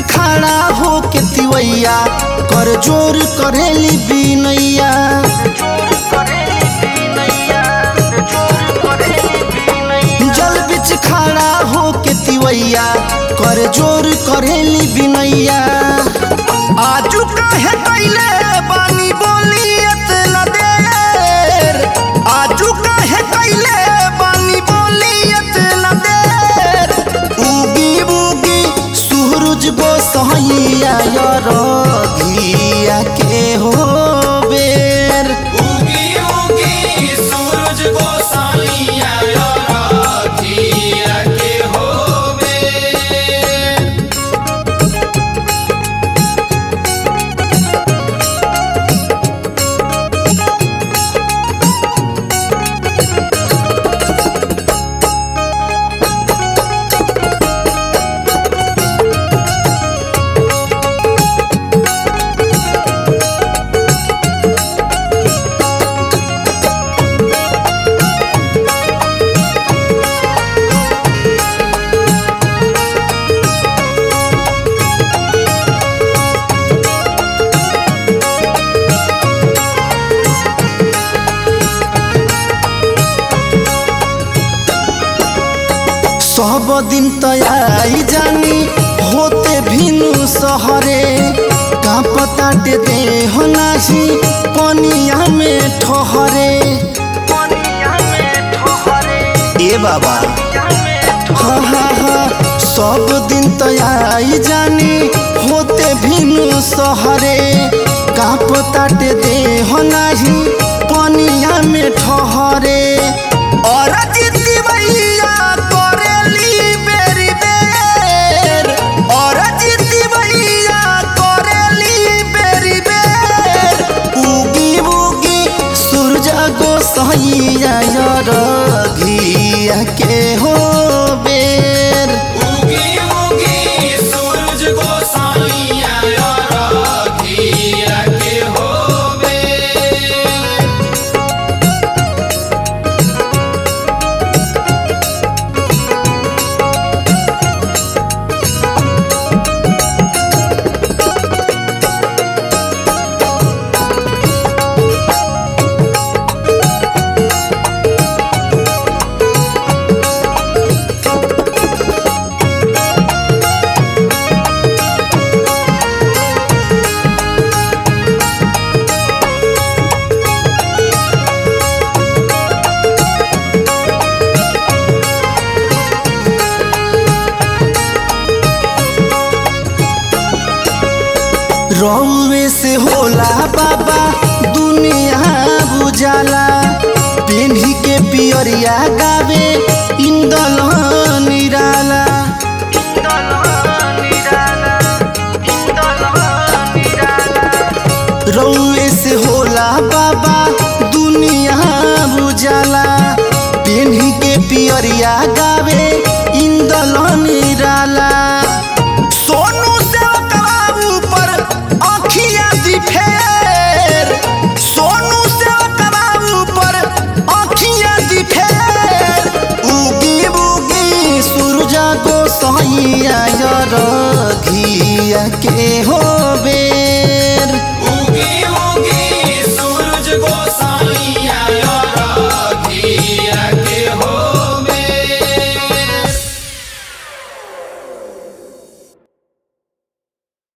खड़ा हो के तिवैया कर जोर करेली बिनैया जल बिच खड़ा हो के तिवैया कर जोर करेली बिनैया आजू काहे कैले बानी बोली एतना देर आजू काहे कैले बानी बोली एतना देर उगी उगी सूरज गोसाइया रघिया के हो बेर उगी उगी सूरज गोसाइया राखिया के होवे सब दिन तयाई जानी होते भिनु सहरे का पता दे हो नाही पनिया में ठहरे ए बाबा हा हा हा सब दिन तयाई जानी होते भिनु सहरे का पता दे हो नाही पनिया में ठहरे और जिद्दी भैया करेली बेरी बेर और जिद्दी भैया करेली बेरी बेर उगी उगी सूरज गोसाइया रघिया के हो बेर उगी उगी सूरज गोसाइया राखिया के होवे रौवे से होला बाबा दुनिया बुझाला पेन्ही के पियरिया गावे इंदल निराला रौवे से होला बाबा दुनिया बुझाला पेन्ही के पियरिया गावे इंदल निराला सोनू से बाबू पर आँखिया दी फेर सोनू से बाबू पर आँखिया दी फेर उगी उगी सूरज गोसाइया रघिया के होबे